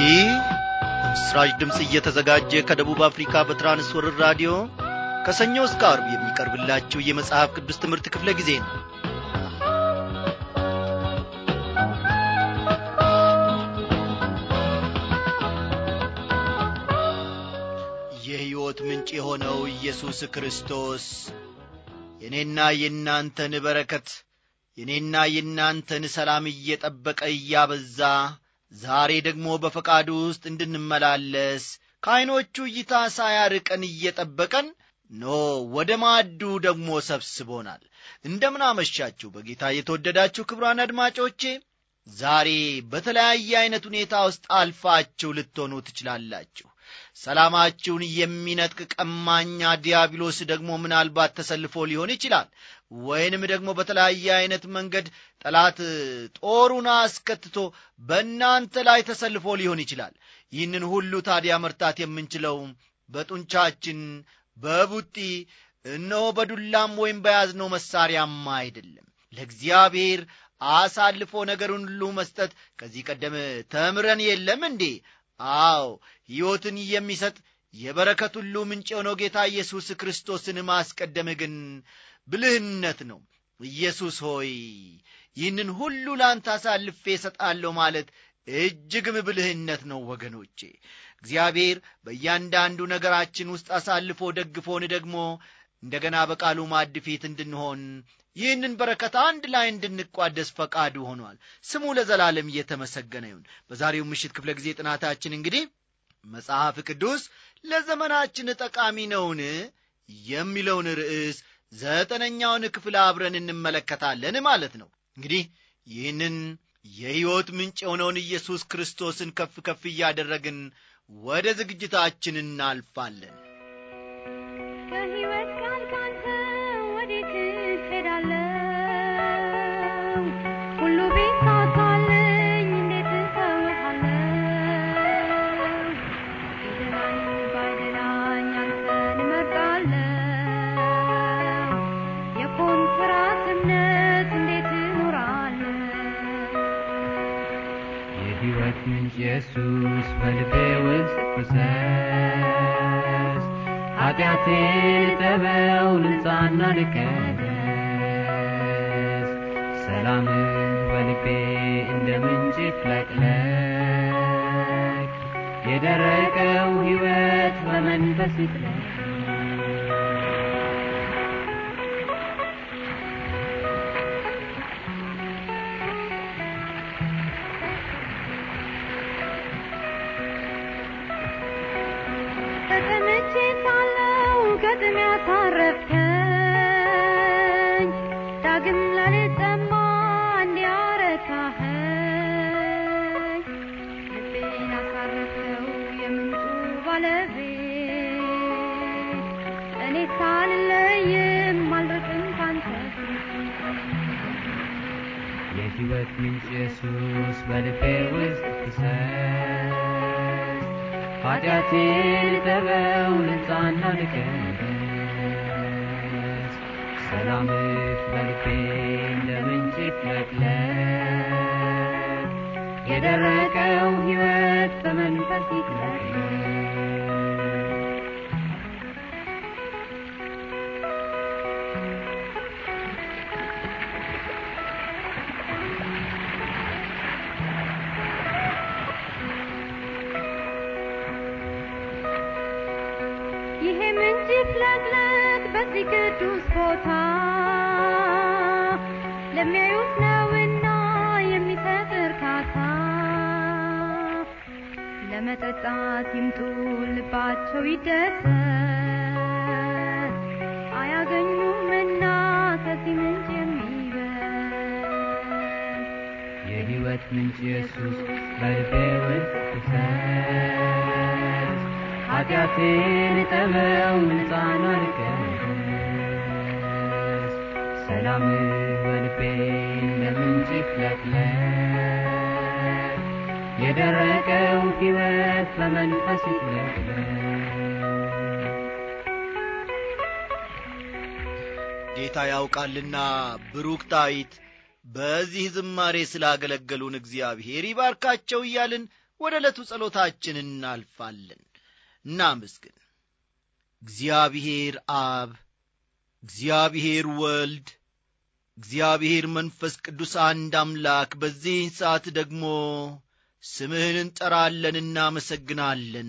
ይህ ምስራች ድምፅ እየተዘጋጀ ከደቡብ አፍሪካ በትራንስወርር ራዲዮ ከሰኞ እስከ አርብ የሚቀርብላችሁ የመጽሐፍ ቅዱስ ትምህርት ክፍለ ጊዜ ነው የሕይወት ምንጭ የሆነው ኢየሱስ ክርስቶስ የእኔና የእናንተን በረከት የእኔና የእናንተን ሰላም እየጠበቀ እያበዛ ዛሬ ደግሞ በፈቃዱ ውስጥ እንድንመላለስ ከዐይኖቹ እይታ ሳያርቀን እየጠበቀን ኖ ወደ ማዕዱ ደግሞ ሰብስቦናል እንደምን አመሻችሁ በጌታ የተወደዳችሁ ክብሯን አድማጮቼ ዛሬ በተለያየ ዐይነት ሁኔታ ውስጥ አልፋችሁ ልትሆኑ ትችላላችሁ ሰላማችሁን የሚነጥቅ ቀማኛ ዲያብሎስ ደግሞ ምናልባት ተሰልፎ ሊሆን ይችላል ወይንም ደግሞ በተለያየ ዐይነት መንገድ ጠላት ጦሩን አስከትቶ በእናንተ ላይ ተሰልፎ ሊሆን ይችላል ይህንን ሁሉ ታዲያ መርታት የምንችለው በጡንቻችን በቡጢ እነሆ በዱላም ወይም በያዝነው መሳሪያማ አይደለም ለእግዚአብሔር አሳልፎ ነገሩን ሁሉ መስጠት ከዚህ ቀደም ተምረን የለም እንዴ አዎ ሕይወትን የሚሰጥ የበረከት ሁሉ ምንጭ የሆነው ጌታ ኢየሱስ ክርስቶስን ማስቀደም ግን ብልህነት ነው ኢየሱስ ሆይ ይህንን ሁሉ ላንተ አሳልፌ እሰጣለሁ ማለት እጅግም ብልህነት ነው ወገኖቼ እግዚአብሔር በእያንዳንዱ ነገራችን ውስጥ አሳልፎ ደግፎን ደግሞ እንደገና በቃሉ ማድ ፊት እንድንሆን ይህንን በረከት አንድ ላይ እንድንቋደስ ፈቃዱ ሆኗል ስሙ ለዘላለም እየተመሰገነ ይሁን በዛሬው ምሽት ክፍለ ጊዜ ጥናታችን እንግዲህ መጽሐፍ ቅዱስ ለዘመናችን ጠቃሚ ነውን የሚለውን ርዕስ ዘጠነኛውን ክፍል አብረን እንመለከታለን ማለት ነው እንግዲህ ይህንን የሕይወት ምንጭ የሆነውን ኢየሱስ ክርስቶስን ከፍ ከፍ እያደረግን ወደ ዝግጅታችን እናልፋለን ከሕይወት ቃል ካንተ ወዴት እሄዳለሁ? ሁሉ ቢሳካልኝ እንዴት እተውሃለሁ? ቢደላኝ ባይደላኝ አንተን እመርጣለሁ። የኮንትራት እምነት እንዴት እኖራለሁ? የሕይወት ምንጭ ኢየሱስ በልቤ ውስጥ ፍሰስ ኃጢአቴን ጠበው ልንጻና ልቀደስ ሰላምህ በልቤ እንደ ምንጭ ይፍለቅለቅ የደረቀው ሕይወት በመንፈስ ይጥለቅ ተቀምጬ ሳለሁ ከጥም ያሳረፍከኝ ዳግም ላልጠማ እንዲያረካኸኝ ልቤን አሳረፍከው የምንጩ ባለቤት እኔ ሳልለይም አልርቅም ካንተ የሕይወት ምንጭ ኢየሱስ በልቤ ውስጥ ፍሰስ ኃጢአቴን ጠበው ልንጻና ልቀደስ ሰላምህ በልቤ እንደ ምንጭ ይፍለቅለቅ የደረቀው ሕይወት በመንፈስ ይጥለቅለቅ ይሄ ምንጭ ይፍለቅለቅ በዚህ ቅዱስ ቦታ ለሚያዩት ነውና የሚሰጥ እርካታ ለመጠጣት ይምጡ ልባቸው ይደሰት አያገኙምና ከዚህ ምንጭ የሚበል የሕይወት ምንጭ ኢየሱስ በልቤ ውስጥ ፍሰስ ኃጢአቴን ጠበው ንጻና ልቀደስ ሰላምህ በልቤ እንደ ምንጭ ይፍለቅለቅ የደረቀው ሕይወት በመንፈስ ይፍለቅለቅ ጌታ ያውቃልና ብሩክታዊት በዚህ ዝማሬ ስላገለገሉን እግዚአብሔር ይባርካቸው እያልን ወደ ዕለቱ ጸሎታችን እናልፋለን እናመስግን እግዚአብሔር አብ እግዚአብሔር ወልድ እግዚአብሔር መንፈስ ቅዱስ አንድ አምላክ በዚህ ሰዓት ደግሞ ስምህን እንጠራለን እናመሰግናለን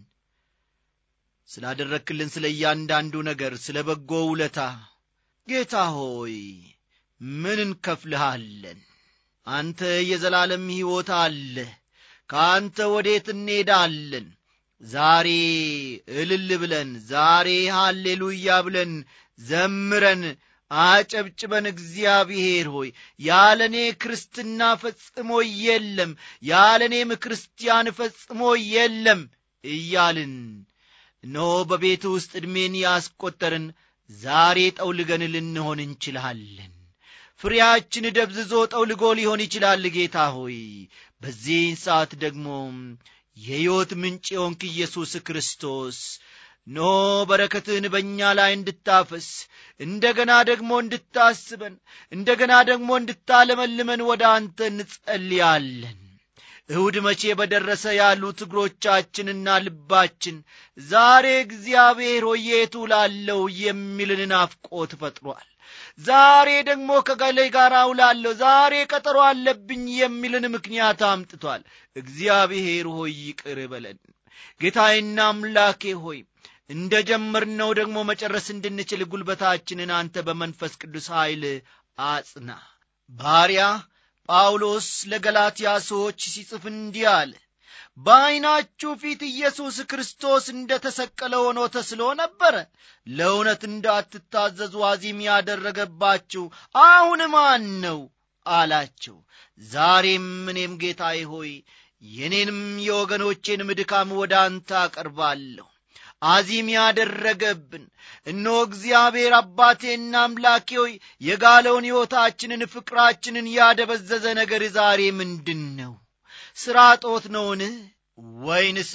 ስላደረክልን ስለ እያንዳንዱ ነገር ስለ በጎ ውለታ ጌታ ሆይ ምን እንከፍልሃለን አንተ የዘላለም ሕይወት አለ ከአንተ ወዴት እንሄዳለን ዛሬ እልል ብለን ዛሬ ሃሌሉያ ብለን ዘምረን አጨብጭበን እግዚአብሔር ሆይ ያለ እኔ ክርስትና ፈጽሞ የለም ያለ እኔም ክርስቲያን ፈጽሞ የለም እያልን እነሆ በቤት ውስጥ ዕድሜን ያስቈጠርን ዛሬ ጠውልገን ልንሆን እንችላለን ፍሬያችን ደብዝዞ ጠውልጎ ሊሆን ይችላል ጌታ ሆይ በዚህን ሰዓት ደግሞ የሕይወት ምንጭ የሆንክ ኢየሱስ ክርስቶስ ኖ በረከትህን በእኛ ላይ እንድታፈስ እንደ ገና ደግሞ እንድታስበን እንደ ገና ደግሞ እንድታለመልመን ወደ አንተ እንጸልያለን እሁድ መቼ በደረሰ ያሉት እግሮቻችንና ልባችን ዛሬ እግዚአብሔር ሆይ የቱ ላለው የሚልን ናፍቆት ፈጥሯል ዛሬ ደግሞ ከገሌ ጋር አውላለሁ ዛሬ ቀጠሮ አለብኝ የሚልን ምክንያት አምጥቷል እግዚአብሔር ሆይ ይቅር በለን ጌታዬና አምላኬ ሆይ እንደ ጀመርነው ደግሞ መጨረስ እንድንችል ጉልበታችንን አንተ በመንፈስ ቅዱስ ኃይል አጽና ባሪያ ጳውሎስ ለገላትያ ሰዎች ሲጽፍ እንዲህ አለ በዐይናችሁ ፊት ኢየሱስ ክርስቶስ እንደ ተሰቀለ ሆኖ ተስሎ ነበረ ለእውነት እንዳትታዘዙ አዚም ያደረገባችሁ አሁን ማን ነው አላቸው ዛሬም እኔም ጌታዬ ሆይ የኔንም የወገኖቼንም ድካም ወደ አንተ አቀርባለሁ አዚም ያደረገብን እነሆ እግዚአብሔር አባቴና አምላኬ ሆይ የጋለውን ሕይወታችንን ፍቅራችንን ያደበዘዘ ነገር ዛሬ ምንድን ነው ሥራ ጦት ነውን ወይንስ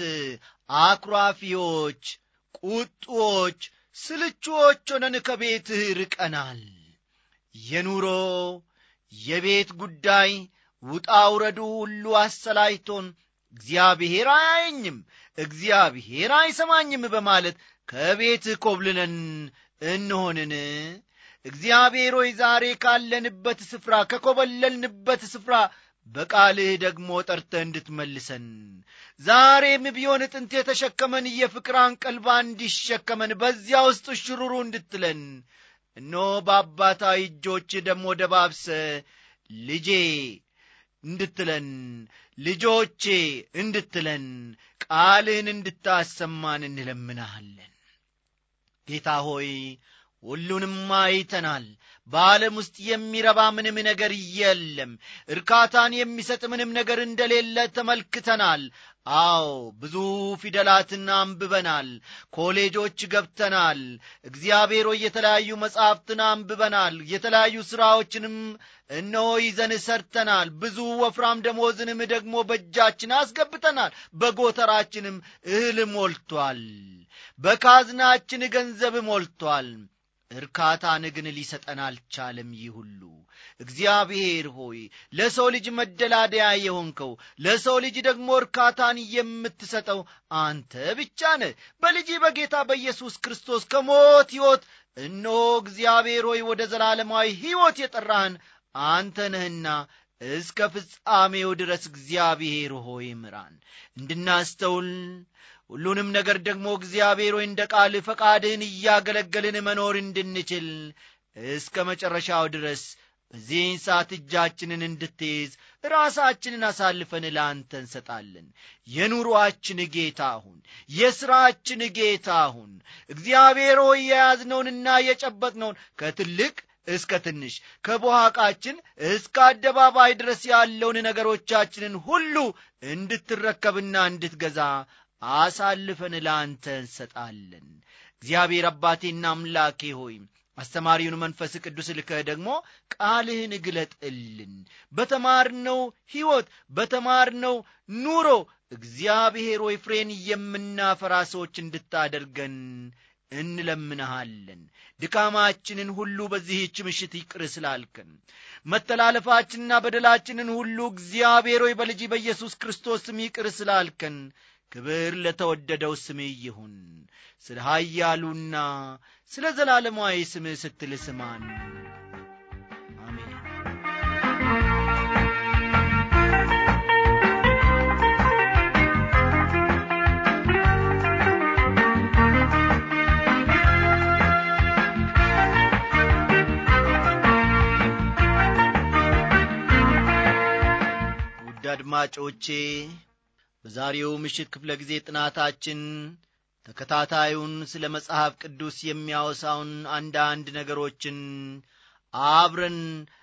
አኩራፊዎች ቁጡዎች ስልቹዎች ሆነን ከቤትህ ርቀናል የኑሮ የቤት ጉዳይ ውጣ ውረዱ ሁሉ አሰላይቶን እግዚአብሔር አያየኝም እግዚአብሔር አይሰማኝም በማለት ከቤትህ ኮብልለን እንሆንን እግዚአብሔር ሆይ ዛሬ ካለንበት ስፍራ ከኮበለልንበት ስፍራ በቃልህ ደግሞ ጠርተ እንድትመልሰን ዛሬም ቢሆን ጥንት የተሸከመን የፍቅር አንቀልባ እንዲሸከመን በዚያ ውስጥ ሽሩሩ እንድትለን እኖ በአባታዊ እጆች ደግሞ ደባብሰ ልጄ እንድትለን ልጆቼ እንድትለን ቃልህን እንድታሰማን እንለምናሃለን ጌታ ሆይ ሁሉንም አይተናል በዓለም ውስጥ የሚረባ ምንም ነገር የለም እርካታን የሚሰጥ ምንም ነገር እንደሌለ ተመልክተናል አዎ ብዙ ፊደላትን አንብበናል ኮሌጆች ገብተናል እግዚአብሔር ሆይ የተለያዩ መጻሕፍትን አንብበናል የተለያዩ ሥራዎችንም እነሆ ይዘን ሰርተናል ብዙ ወፍራም ደሞዝንም ደግሞ በእጃችን አስገብተናል በጎተራችንም እህል ሞልቷል በካዝናችን ገንዘብ ሞልቷል እርካታን ግን ሊሰጠን አልቻለም ይህ ሁሉ እግዚአብሔር ሆይ ለሰው ልጅ መደላደያ የሆንከው ለሰው ልጅ ደግሞ እርካታን የምትሰጠው አንተ ብቻ ነህ በልጅ በጌታ በኢየሱስ ክርስቶስ ከሞት ሕይወት እነሆ እግዚአብሔር ሆይ ወደ ዘላለማዊ ሕይወት የጠራህን አንተ ነህና እስከ ፍጻሜው ድረስ እግዚአብሔር ሆይ ምራን እንድናስተውል ሁሉንም ነገር ደግሞ እግዚአብሔር ሆይ እንደ ቃል ፈቃድህን እያገለገልን መኖር እንድንችል እስከ መጨረሻው ድረስ በዚህን ሰዓት እጃችንን እንድትይዝ ራሳችንን አሳልፈን ለአንተ እንሰጣለን የኑሮአችን ጌታ አሁን የሥራችን ጌታ አሁን እግዚአብሔር ሆይ የያዝነውንና የጨበጥነውን ከትልቅ እስከ ትንሽ ከቦሃቃችን እስከ አደባባይ ድረስ ያለውን ነገሮቻችንን ሁሉ እንድትረከብና እንድትገዛ አሳልፈን ለአንተ እንሰጣለን እግዚአብሔር አባቴና አምላኬ ሆይ አስተማሪውን መንፈስ ቅዱስ ልከህ ደግሞ ቃልህን ግለጥልን በተማርነው ሕይወት በተማርነው ኑሮ እግዚአብሔር ሆይ ፍሬን የምናፈራ ሰዎች እንድታደርገን እንለምንሃለን ድካማችንን ሁሉ በዚህች ምሽት ይቅር ስላልከን መተላለፋችንና በደላችንን ሁሉ እግዚአብሔር ሆይ በልጅ በኢየሱስ ክርስቶስ ስም ይቅር ስላልከን ክብር ለተወደደው ስምህ ይሁን ስለ ኀያሉና ስለ ዘላለማዊ ስምህ ስትል ስማን አሜን ውድ አድማጮቼ በዛሬው ምሽት ክፍለ ጊዜ ጥናታችን ተከታታዩን ስለ መጽሐፍ ቅዱስ የሚያወሳውን አንዳንድ ነገሮችን አብረን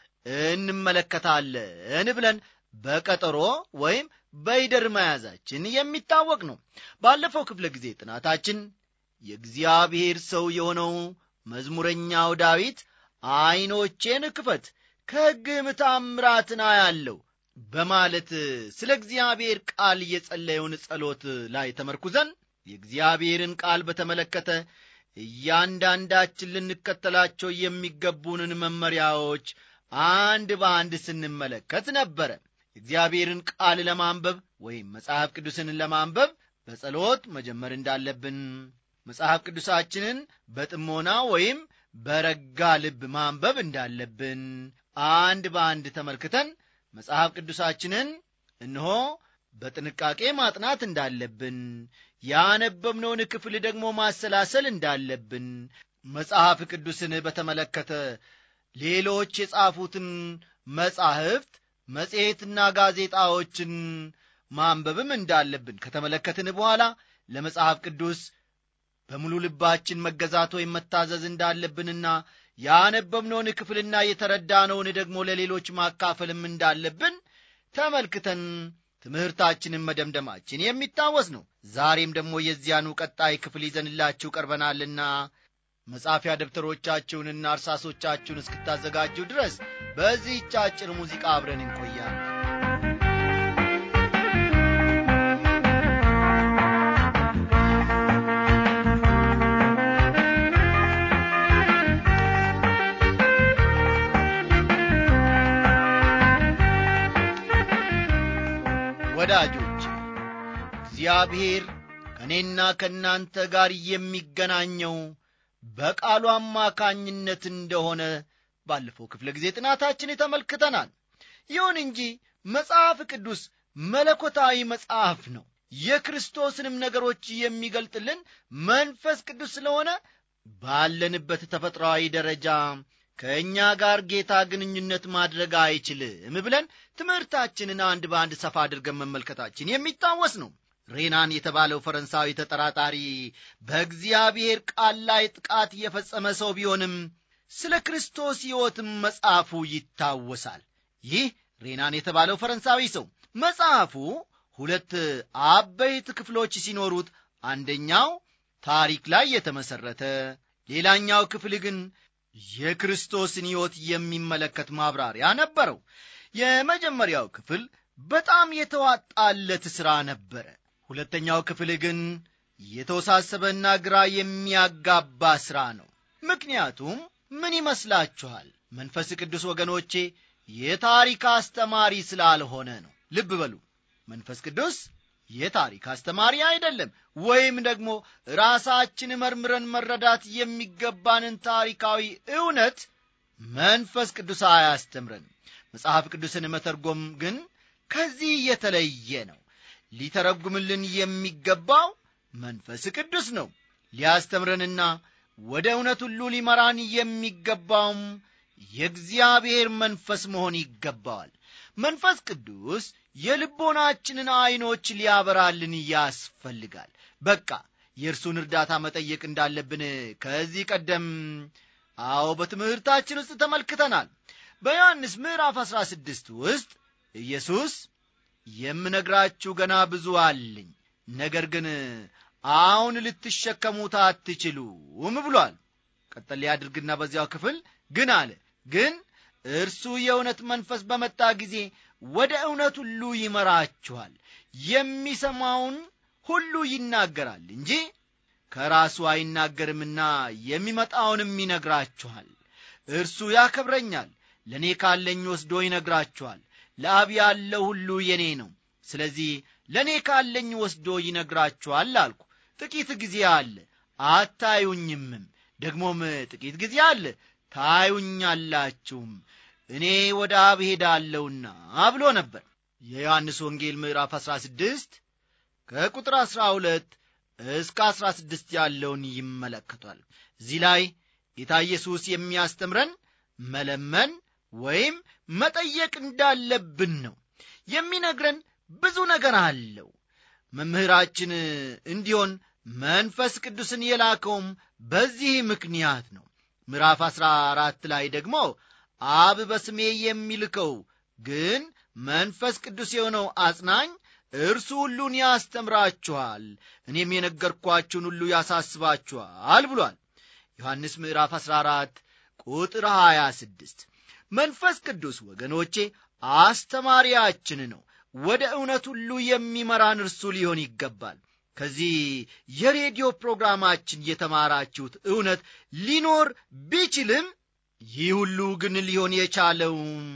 እንመለከታለን ብለን በቀጠሮ ወይም በይደር መያዛችን የሚታወቅ ነው ባለፈው ክፍለ ጊዜ ጥናታችን የእግዚአብሔር ሰው የሆነው መዝሙረኛው ዳዊት ዐይኖቼን ክፈት ከሕግም ታምራትን አያለው በማለት ስለ እግዚአብሔር ቃል የጸለየውን ጸሎት ላይ ተመርኩዘን የእግዚአብሔርን ቃል በተመለከተ እያንዳንዳችን ልንከተላቸው የሚገቡንን መመሪያዎች አንድ በአንድ ስንመለከት ነበረ የእግዚአብሔርን ቃል ለማንበብ ወይም መጽሐፍ ቅዱስን ለማንበብ በጸሎት መጀመር እንዳለብን መጽሐፍ ቅዱሳችንን በጥሞና ወይም በረጋ ልብ ማንበብ እንዳለብን አንድ በአንድ ተመልክተን መጽሐፍ ቅዱሳችንን እነሆ በጥንቃቄ ማጥናት እንዳለብን ያነበብነውን ክፍል ደግሞ ማሰላሰል እንዳለብን መጽሐፍ ቅዱስን በተመለከተ ሌሎች የጻፉትን መጻሕፍት መጽሔትና ጋዜጣዎችን ማንበብም እንዳለብን ከተመለከትን በኋላ ለመጽሐፍ ቅዱስ በሙሉ ልባችን መገዛት ወይም መታዘዝ እንዳለብንና ያነበብነውን ክፍልና የተረዳነውን ደግሞ ለሌሎች ማካፈልም እንዳለብን ተመልክተን ትምህርታችንን መደምደማችን የሚታወስ ነው ዛሬም ደግሞ የዚያኑ ቀጣይ ክፍል ይዘንላችሁ ቀርበናልና መጻፊያ ደብተሮቻችሁንና እርሳሶቻችሁን እስክታዘጋጁ ድረስ በዚህች አጭር ሙዚቃ አብረን እንቆያለን ወዳጆች እግዚአብሔር ከእኔና ከእናንተ ጋር የሚገናኘው በቃሉ አማካኝነት እንደሆነ ባለፈው ክፍለ ጊዜ ጥናታችን ተመልክተናል ይሁን እንጂ መጽሐፍ ቅዱስ መለኮታዊ መጽሐፍ ነው የክርስቶስንም ነገሮች የሚገልጥልን መንፈስ ቅዱስ ስለሆነ ባለንበት ተፈጥሯዊ ደረጃ ከእኛ ጋር ጌታ ግንኙነት ማድረግ አይችልም ብለን ትምህርታችንን አንድ በአንድ ሰፋ አድርገን መመልከታችን የሚታወስ ነው ሬናን የተባለው ፈረንሳዊ ተጠራጣሪ በእግዚአብሔር ቃል ላይ ጥቃት የፈጸመ ሰው ቢሆንም ስለ ክርስቶስ ሕይወትም መጽሐፉ ይታወሳል ይህ ሬናን የተባለው ፈረንሳዊ ሰው መጽሐፉ ሁለት አበይት ክፍሎች ሲኖሩት አንደኛው ታሪክ ላይ የተመሠረተ ሌላኛው ክፍል ግን የክርስቶስን ሕይወት የሚመለከት ማብራሪያ ነበረው የመጀመሪያው ክፍል በጣም የተዋጣለት ሥራ ነበረ ሁለተኛው ክፍል ግን የተወሳሰበና ግራ የሚያጋባ ሥራ ነው ምክንያቱም ምን ይመስላችኋል መንፈስ ቅዱስ ወገኖቼ የታሪክ አስተማሪ ስላልሆነ ነው ልብ በሉ መንፈስ ቅዱስ የታሪክ አስተማሪ አይደለም ወይም ደግሞ ራሳችን መርምረን መረዳት የሚገባንን ታሪካዊ እውነት መንፈስ ቅዱስ አያስተምረንም መጽሐፍ ቅዱስን መተርጎም ግን ከዚህ የተለየ ነው ሊተረጉምልን የሚገባው መንፈስ ቅዱስ ነው ሊያስተምረንና ወደ እውነት ሁሉ ሊመራን የሚገባውም የእግዚአብሔር መንፈስ መሆን ይገባዋል መንፈስ ቅዱስ የልቦናችንን ዐይኖች ሊያበራልን ያስፈልጋል በቃ የእርሱን እርዳታ መጠየቅ እንዳለብን ከዚህ ቀደም አዎ በትምህርታችን ውስጥ ተመልክተናል በዮሐንስ ምዕራፍ 16 ውስጥ ኢየሱስ የምነግራችሁ ገና ብዙ አለኝ ነገር ግን አሁን ልትሸከሙት አትችሉም ብሏል ቀጠል ያድርግና በዚያው ክፍል ግን አለ ግን እርሱ የእውነት መንፈስ በመጣ ጊዜ ወደ እውነት ሁሉ ይመራችኋል የሚሰማውን ሁሉ ይናገራል እንጂ ከራሱ አይናገርምና የሚመጣውንም ይነግራችኋል እርሱ ያከብረኛል ለእኔ ካለኝ ወስዶ ይነግራችኋል ለአብ ያለው ሁሉ የኔ ነው ስለዚህ ለእኔ ካለኝ ወስዶ ይነግራችኋል አልኩ ጥቂት ጊዜ አለ አታዩኝምም ደግሞም ጥቂት ጊዜ አለ ታዩኛላችሁም እኔ ወደ አብ ሄዳለሁና ብሎ ነበር የዮሐንስ ወንጌል ምዕራፍ 16 ከቁጥር 12 እስከ 16 ያለውን ይመለከቷል እዚህ ላይ ጌታ ኢየሱስ የሚያስተምረን መለመን ወይም መጠየቅ እንዳለብን ነው የሚነግረን ብዙ ነገር አለው መምህራችን እንዲሆን መንፈስ ቅዱስን የላከውም በዚህ ምክንያት ነው ምዕራፍ አሥራ አራት ላይ ደግሞ አብ በስሜ የሚልከው ግን መንፈስ ቅዱስ የሆነው አጽናኝ እርሱ ሁሉን ያስተምራችኋል እኔም የነገርኳችሁን ሁሉ ያሳስባችኋል ብሏል ዮሐንስ ምዕራፍ 14 ቁጥር 26 መንፈስ ቅዱስ ወገኖቼ አስተማሪያችን ነው ወደ እውነት ሁሉ የሚመራን እርሱ ሊሆን ይገባል ከዚህ የሬዲዮ ፕሮግራማችን የተማራችሁት እውነት ሊኖር ቢችልም ይህ ሁሉ ግን ሊሆን የቻለው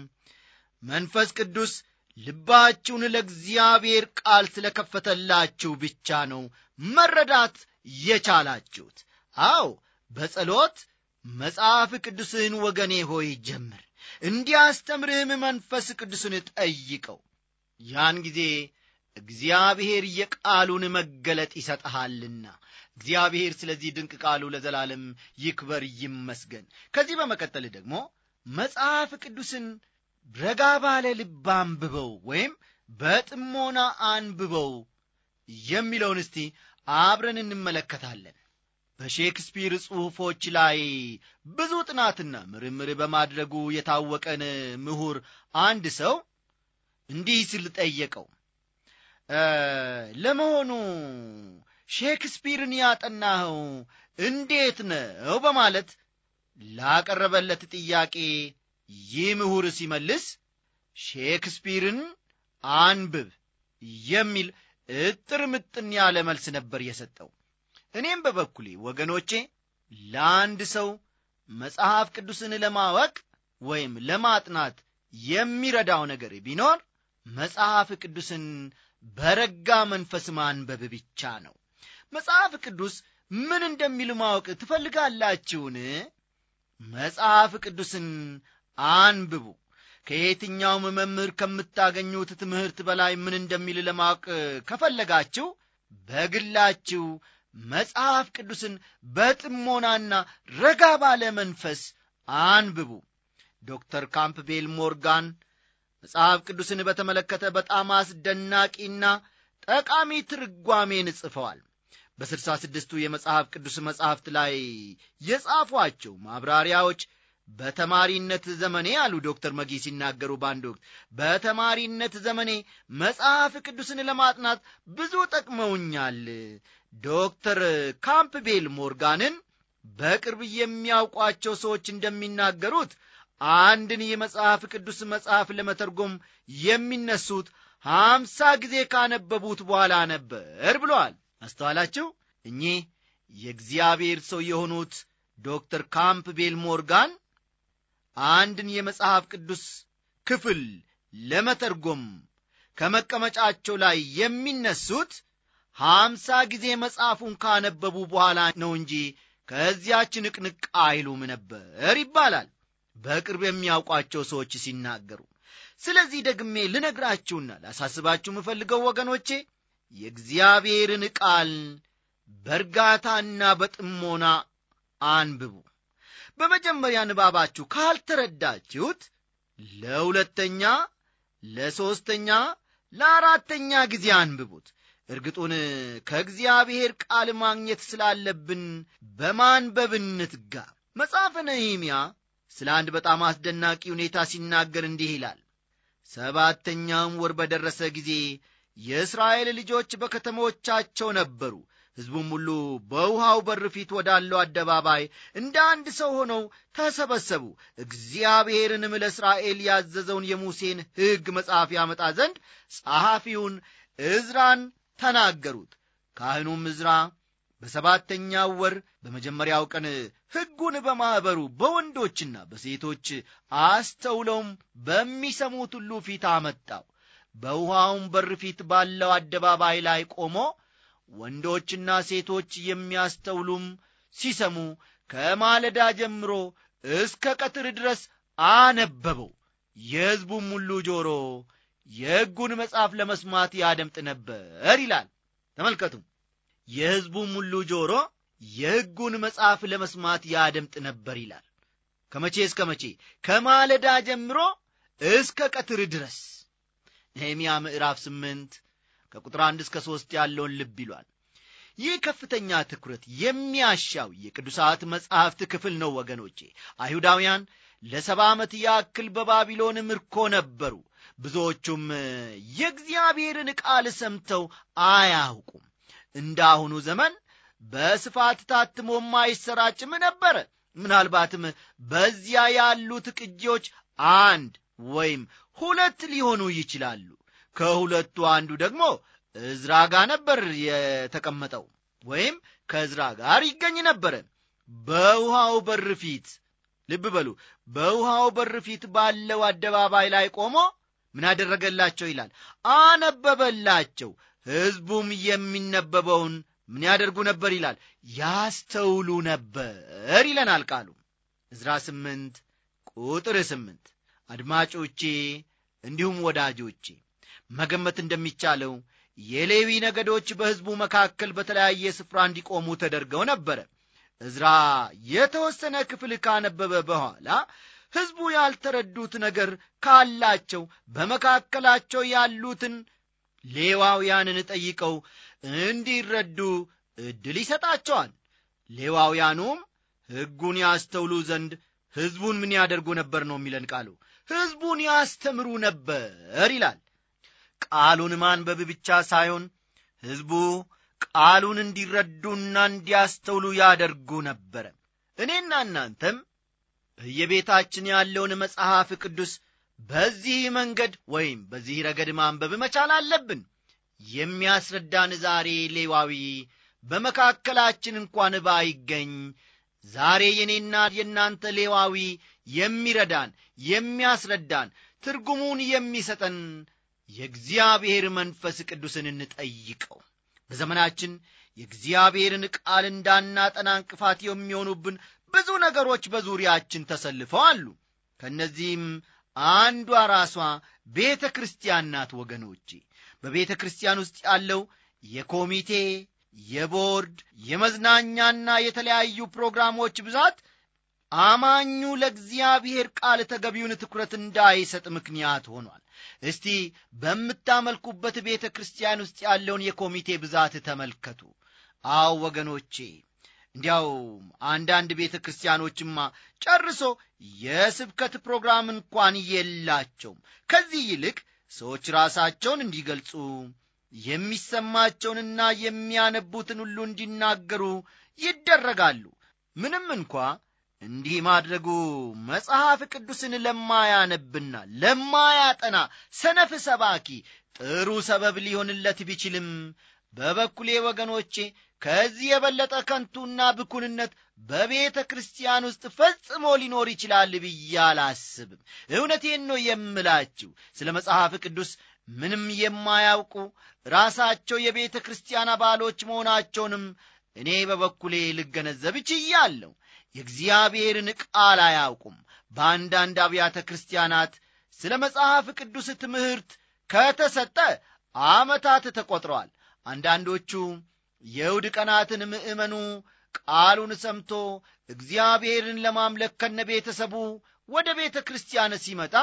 መንፈስ ቅዱስ ልባችሁን ለእግዚአብሔር ቃል ስለከፈተላችሁ ብቻ ነው መረዳት የቻላችሁት አው በጸሎት መጽሐፍ ቅዱስን ወገኔ ሆይ ጀምር እንዲያስተምርህም መንፈስ ቅዱስን ጠይቀው ያን ጊዜ እግዚአብሔር የቃሉን መገለጥ ይሰጠሃልና እግዚአብሔር ስለዚህ ድንቅ ቃሉ ለዘላለም ይክበር ይመስገን ከዚህ በመቀጠል ደግሞ መጽሐፍ ቅዱስን ረጋ ባለ ልብ አንብበው ወይም በጥሞና አንብበው የሚለውን እስቲ አብረን እንመለከታለን በሼክስፒር ጽሑፎች ላይ ብዙ ጥናትና ምርምር በማድረጉ የታወቀን ምሁር አንድ ሰው እንዲህ ሲል ጠየቀው ለመሆኑ ሼክስፒርን ያጠናኸው እንዴት ነው በማለት ላቀረበለት ጥያቄ ይህ ምሁር ሲመልስ ሼክስፒርን አንብብ የሚል እጥር ምጥን ያለ መልስ ነበር የሰጠው እኔም በበኩሌ ወገኖቼ ለአንድ ሰው መጽሐፍ ቅዱስን ለማወቅ ወይም ለማጥናት የሚረዳው ነገር ቢኖር መጽሐፍ ቅዱስን በረጋ መንፈስ ማንበብ ብቻ ነው መጽሐፍ ቅዱስ ምን እንደሚል ማወቅ ትፈልጋላችሁን መጽሐፍ ቅዱስን አንብቡ ከየትኛውም መምህር ከምታገኙት ትምህርት በላይ ምን እንደሚል ለማወቅ ከፈለጋችሁ በግላችሁ መጽሐፍ ቅዱስን በጥሞናና ረጋ ባለ መንፈስ አንብቡ ዶክተር ካምፕቤል ሞርጋን መጽሐፍ ቅዱስን በተመለከተ በጣም አስደናቂና ጠቃሚ ትርጓሜን ጽፈዋል በስልሳ ስድስቱ የመጽሐፍ ቅዱስ መጽሐፍት ላይ የጻፏቸው ማብራሪያዎች በተማሪነት ዘመኔ አሉ ዶክተር መጊ ሲናገሩ በአንድ ወቅት በተማሪነት ዘመኔ መጽሐፍ ቅዱስን ለማጥናት ብዙ ጠቅመውኛል ዶክተር ካምፕቤል ሞርጋንን በቅርብ የሚያውቋቸው ሰዎች እንደሚናገሩት አንድን የመጽሐፍ ቅዱስ መጽሐፍ ለመተርጎም የሚነሱት ሀምሳ ጊዜ ካነበቡት በኋላ ነበር ብለዋል አስተዋላችሁ እኚህ የእግዚአብሔር ሰው የሆኑት ዶክተር ካምፕቤል ሞርጋን አንድን የመጽሐፍ ቅዱስ ክፍል ለመተርጎም ከመቀመጫቸው ላይ የሚነሱት ሀምሳ ጊዜ መጽሐፉን ካነበቡ በኋላ ነው እንጂ ከዚያች ንቅንቅ አይሉም ነበር ይባላል በቅርብ የሚያውቋቸው ሰዎች ሲናገሩ ስለዚህ ደግሜ ልነግራችሁና ላሳስባችሁ የምፈልገው ወገኖቼ የእግዚአብሔርን ቃል በእርጋታና በጥሞና አንብቡ በመጀመሪያ ንባባችሁ ካልተረዳችሁት ለሁለተኛ ለሦስተኛ ለአራተኛ ጊዜ አንብቡት እርግጡን ከእግዚአብሔር ቃል ማግኘት ስላለብን በማንበብ እንትጋ መጽሐፈ ነህምያ ስለ አንድ በጣም አስደናቂ ሁኔታ ሲናገር እንዲህ ይላል ሰባተኛውም ወር በደረሰ ጊዜ የእስራኤል ልጆች በከተሞቻቸው ነበሩ ሕዝቡም ሁሉ በውሃው በር ፊት ወዳለው አደባባይ እንደ አንድ ሰው ሆነው ተሰበሰቡ እግዚአብሔርንም ለእስራኤል ያዘዘውን የሙሴን ሕግ መጽሐፍ ያመጣ ዘንድ ጸሐፊውን ዕዝራን ተናገሩት ካህኑም ዕዝራ በሰባተኛው ወር በመጀመሪያው ቀን ሕጉን በማኅበሩ በወንዶችና በሴቶች አስተውለውም በሚሰሙት ሁሉ ፊት አመጣው። በውሃውም በር ፊት ባለው አደባባይ ላይ ቆሞ ወንዶችና ሴቶች የሚያስተውሉም ሲሰሙ ከማለዳ ጀምሮ እስከ ቀትር ድረስ አነበበው። የሕዝቡም ሁሉ ጆሮ የሕጉን መጽሐፍ ለመስማት ያደምጥ ነበር ይላል። ተመልከቱ። የሕዝቡም ሁሉ ጆሮ የሕጉን መጽሐፍ ለመስማት ያደምጥ ነበር ይላል። ከመቼ እስከ መቼ? ከማለዳ ጀምሮ እስከ ቀትር ድረስ። ነህምያ ምዕራፍ ስምንት ከቁጥር አንድ እስከ ሦስት ያለውን ልብ ይሏል። ይህ ከፍተኛ ትኩረት የሚያሻው የቅዱሳት መጻሕፍት ክፍል ነው ወገኖቼ። አይሁዳውያን ለሰባ ዓመት ያክል በባቢሎን ምርኮ ነበሩ። ብዙዎቹም የእግዚአብሔርን ቃል ሰምተው አያውቁም። እንደ አሁኑ ዘመን በስፋት ታትሞም አይሰራጭም ነበረ። ምናልባትም በዚያ ያሉት ቅጂዎች አንድ ወይም ሁለት ሊሆኑ ይችላሉ። ከሁለቱ አንዱ ደግሞ እዝራ ጋር ነበር የተቀመጠው ወይም ከእዝራ ጋር ይገኝ ነበረ። በውሃው በር ፊት ልብ በሉ፣ በውሃው በር ፊት ባለው አደባባይ ላይ ቆሞ ምን አደረገላቸው ይላል? አነበበላቸው። ሕዝቡም የሚነበበውን ምን ያደርጉ ነበር ይላል? ያስተውሉ ነበር ይለናል ቃሉ። ዕዝራ ስምንት ቁጥር ስምንት አድማጮቼ እንዲሁም ወዳጆቼ መገመት እንደሚቻለው የሌዊ ነገዶች በሕዝቡ መካከል በተለያየ ስፍራ እንዲቆሙ ተደርገው ነበረ። ዕዝራ የተወሰነ ክፍል ካነበበ በኋላ ሕዝቡ ያልተረዱት ነገር ካላቸው በመካከላቸው ያሉትን ሌዋውያንን ጠይቀው እንዲረዱ ዕድል ይሰጣቸዋል። ሌዋውያኑም ሕጉን ያስተውሉ ዘንድ ሕዝቡን ምን ያደርጉ ነበር ነው የሚለን ቃሉ። ሕዝቡን ያስተምሩ ነበር ይላል። ቃሉን ማንበብ ብቻ ሳይሆን ሕዝቡ ቃሉን እንዲረዱና እንዲያስተውሉ ያደርጉ ነበረ። እኔና እናንተም በየቤታችን ያለውን መጽሐፍ ቅዱስ በዚህ መንገድ ወይም በዚህ ረገድ ማንበብ መቻል አለብን። የሚያስረዳን ዛሬ ሌዋዊ በመካከላችን እንኳን ባይገኝ ዛሬ የኔና የእናንተ ሌዋዊ የሚረዳን የሚያስረዳን ትርጉሙን የሚሰጠን የእግዚአብሔር መንፈስ ቅዱስን እንጠይቀው። በዘመናችን የእግዚአብሔርን ቃል እንዳናጠና እንቅፋት የሚሆኑብን ብዙ ነገሮች በዙሪያችን ተሰልፈው አሉ። ከእነዚህም አንዷ ራሷ ቤተ ክርስቲያን ናት። ወገኖቼ በቤተ ክርስቲያን ውስጥ ያለው የኮሚቴ የቦርድ የመዝናኛና የተለያዩ ፕሮግራሞች ብዛት አማኙ ለእግዚአብሔር ቃል ተገቢውን ትኩረት እንዳይሰጥ ምክንያት ሆኗል። እስቲ በምታመልኩበት ቤተ ክርስቲያን ውስጥ ያለውን የኮሚቴ ብዛት ተመልከቱ። አዎ ወገኖቼ፣ እንዲያው አንዳንድ ቤተ ክርስቲያኖችማ ጨርሶ የስብከት ፕሮግራም እንኳን የላቸውም። ከዚህ ይልቅ ሰዎች ራሳቸውን እንዲገልጹ የሚሰማቸውንና የሚያነቡትን ሁሉ እንዲናገሩ ይደረጋሉ። ምንም እንኳ እንዲህ ማድረጉ መጽሐፍ ቅዱስን ለማያነብና ለማያጠና ሰነፍ ሰባኪ ጥሩ ሰበብ ሊሆንለት ቢችልም በበኩሌ ወገኖቼ ከዚህ የበለጠ ከንቱና ብኩንነት በቤተ ክርስቲያን ውስጥ ፈጽሞ ሊኖር ይችላል ብዬ አላስብም። እውነቴን ነው የምላችሁ። ስለ መጽሐፍ ቅዱስ ምንም የማያውቁ ራሳቸው የቤተ ክርስቲያን አባሎች መሆናቸውንም እኔ በበኩሌ ልገነዘብ ችያለሁ። የእግዚአብሔርን ቃል አያውቁም። በአንዳንድ አብያተ ክርስቲያናት ስለ መጽሐፍ ቅዱስ ትምህርት ከተሰጠ ዓመታት ተቈጥረዋል። አንዳንዶቹ የእሁድ ቀናትን ምእመኑ ቃሉን ሰምቶ እግዚአብሔርን ለማምለክ ከነ ቤተሰቡ ወደ ቤተ ክርስቲያን ሲመጣ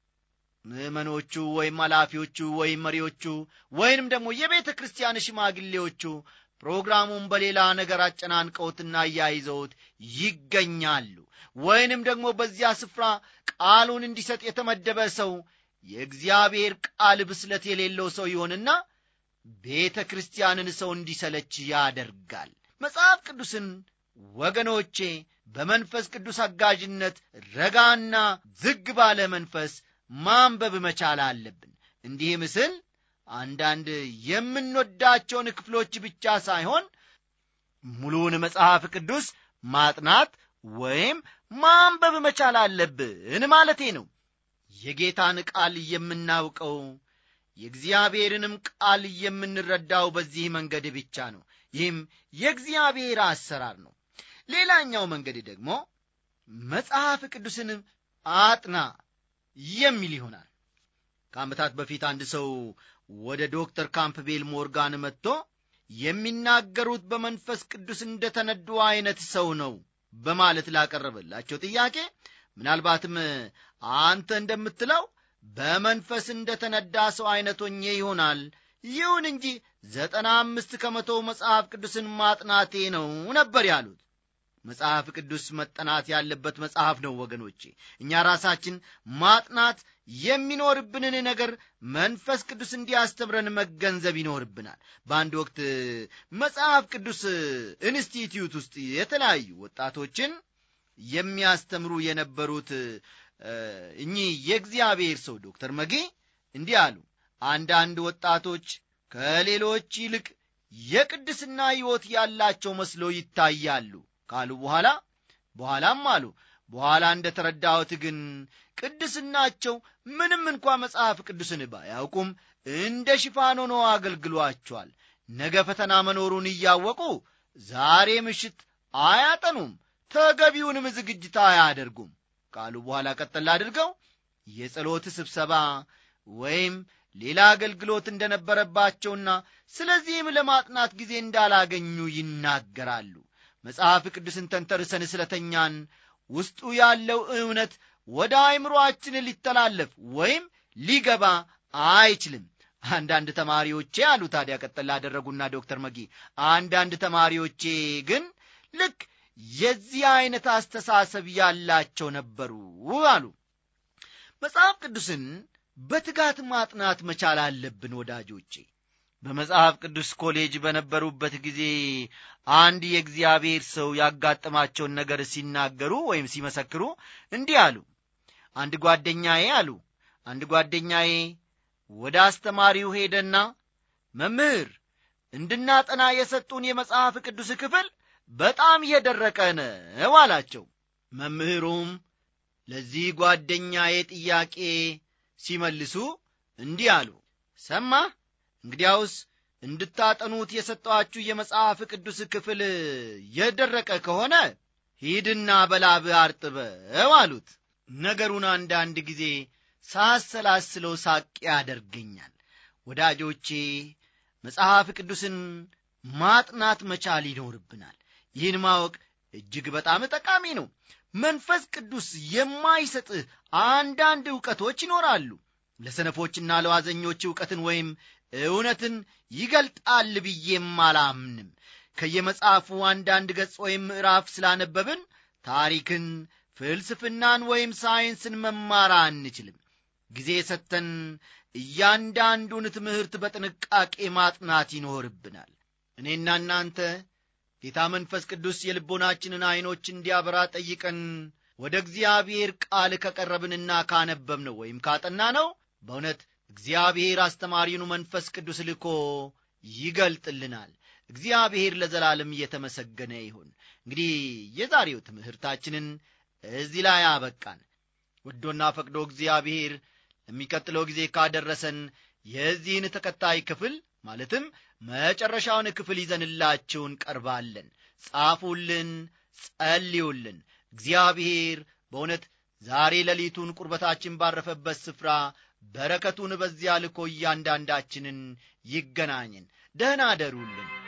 ምእመኖቹ ወይም ኃላፊዎቹ ወይም መሪዎቹ ወይንም ደግሞ የቤተ ክርስቲያን ሽማግሌዎቹ ፕሮግራሙን በሌላ ነገር አጨናንቀውትና አያይዘውት ይገኛሉ። ወይንም ደግሞ በዚያ ስፍራ ቃሉን እንዲሰጥ የተመደበ ሰው የእግዚአብሔር ቃል ብስለት የሌለው ሰው ይሆንና ቤተ ክርስቲያንን ሰው እንዲሰለች ያደርጋል። መጽሐፍ ቅዱስን ወገኖቼ በመንፈስ ቅዱስ አጋዥነት ረጋና ዝግ ባለ መንፈስ ማንበብ መቻል አለብን። እንዲህ ምስል አንዳንድ የምንወዳቸውን ክፍሎች ብቻ ሳይሆን ሙሉውን መጽሐፍ ቅዱስ ማጥናት ወይም ማንበብ መቻል አለብን ማለቴ ነው የጌታን ቃል የምናውቀው የእግዚአብሔርንም ቃል የምንረዳው በዚህ መንገድ ብቻ ነው ይህም የእግዚአብሔር አሰራር ነው ሌላኛው መንገድ ደግሞ መጽሐፍ ቅዱስን አጥና የሚል ይሆናል ከዓመታት በፊት አንድ ሰው ወደ ዶክተር ካምፕቤል ሞርጋን መጥቶ የሚናገሩት በመንፈስ ቅዱስ እንደተነዱ አይነት ሰው ነው በማለት ላቀረበላቸው ጥያቄ ምናልባትም አንተ እንደምትለው በመንፈስ እንደተነዳ ሰው አይነት ሆኜ ይሆናል ይሁን እንጂ ዘጠና አምስት ከመቶ መጽሐፍ ቅዱስን ማጥናቴ ነው ነበር ያሉት መጽሐፍ ቅዱስ መጠናት ያለበት መጽሐፍ ነው ወገኖቼ እኛ ራሳችን ማጥናት የሚኖርብንን ነገር መንፈስ ቅዱስ እንዲያስተምረን መገንዘብ ይኖርብናል በአንድ ወቅት መጽሐፍ ቅዱስ ኢንስቲትዩት ውስጥ የተለያዩ ወጣቶችን የሚያስተምሩ የነበሩት እኚህ የእግዚአብሔር ሰው ዶክተር መጌ እንዲህ አሉ አንዳንድ ወጣቶች ከሌሎች ይልቅ የቅድስና ሕይወት ያላቸው መስሎ ይታያሉ ካሉ በኋላ በኋላም አሉ በኋላ እንደ ተረዳሁት ግን ቅድስናቸው ምንም እንኳ መጽሐፍ ቅዱስን ባያውቁም እንደ ሽፋን ሆኖ አገልግሏቸዋል ነገ ፈተና መኖሩን እያወቁ ዛሬ ምሽት አያጠኑም ተገቢውንም ዝግጅት አያደርጉም ካሉ በኋላ ቀጠል አድርገው የጸሎት ስብሰባ ወይም ሌላ አገልግሎት እንደነበረባቸውና ስለዚህም ለማጥናት ጊዜ እንዳላገኙ ይናገራሉ መጽሐፍ ቅዱስን ተንተርሰን ስለተኛን ውስጡ ያለው እውነት ወደ አይምሮአችን ሊተላለፍ ወይም ሊገባ አይችልም አንዳንድ ተማሪዎቼ አሉ ታዲያ ቀጠል ላደረጉና ዶክተር መጊ አንዳንድ ተማሪዎቼ ግን ልክ የዚህ አይነት አስተሳሰብ ያላቸው ነበሩ አሉ መጽሐፍ ቅዱስን በትጋት ማጥናት መቻል አለብን ወዳጆቼ በመጽሐፍ ቅዱስ ኮሌጅ በነበሩበት ጊዜ አንድ የእግዚአብሔር ሰው ያጋጠማቸውን ነገር ሲናገሩ ወይም ሲመሰክሩ እንዲህ አሉ አንድ ጓደኛዬ አሉ አንድ ጓደኛዬ ወደ አስተማሪው ሄደና መምህር እንድናጠና የሰጡን የመጽሐፍ ቅዱስ ክፍል በጣም የደረቀ ነው አላቸው መምህሩም ለዚህ ጓደኛዬ ጥያቄ ሲመልሱ እንዲህ አሉ ሰማ እንግዲያውስ እንድታጠኑት የሰጠኋችሁ የመጽሐፍ ቅዱስ ክፍል የደረቀ ከሆነ ሂድና በላብ አርጥበው አሉት ነገሩን አንዳንድ ጊዜ ሳሰላስለው ሳቅ ያደርገኛል ወዳጆቼ መጽሐፍ ቅዱስን ማጥናት መቻል ይኖርብናል ይህን ማወቅ እጅግ በጣም ጠቃሚ ነው መንፈስ ቅዱስ የማይሰጥህ አንዳንድ ዕውቀቶች ይኖራሉ ለሰነፎችና ለዋዘኞች ዕውቀትን ወይም እውነትን ይገልጣል ብዬም አላምንም ከየመጽሐፉ አንዳንድ ገጽ ወይም ምዕራፍ ስላነበብን ታሪክን ፍልስፍናን ወይም ሳይንስን መማር አንችልም ጊዜ ሰጥተን እያንዳንዱን ትምህርት በጥንቃቄ ማጥናት ይኖርብናል እኔና እናንተ ጌታ መንፈስ ቅዱስ የልቦናችንን ዐይኖች እንዲያበራ ጠይቀን ወደ እግዚአብሔር ቃል ከቀረብንና ካነበብነው ወይም ካጠና ነው በእውነት እግዚአብሔር አስተማሪውን መንፈስ ቅዱስ ልኮ ይገልጥልናል እግዚአብሔር ለዘላለም እየተመሰገነ ይሁን እንግዲህ የዛሬው ትምህርታችንን እዚህ ላይ አበቃን ወዶና ፈቅዶ እግዚአብሔር ለሚቀጥለው ጊዜ ካደረሰን የዚህን ተከታይ ክፍል ማለትም መጨረሻውን ክፍል ይዘንላችሁ እንቀርባለን ጻፉልን ጸልዩልን እግዚአብሔር በእውነት ዛሬ ሌሊቱን ቁርበታችን ባረፈበት ስፍራ በረከቱን በዚያ ልኮ እያንዳንዳችንን ይገናኝን ደህና አደሩልን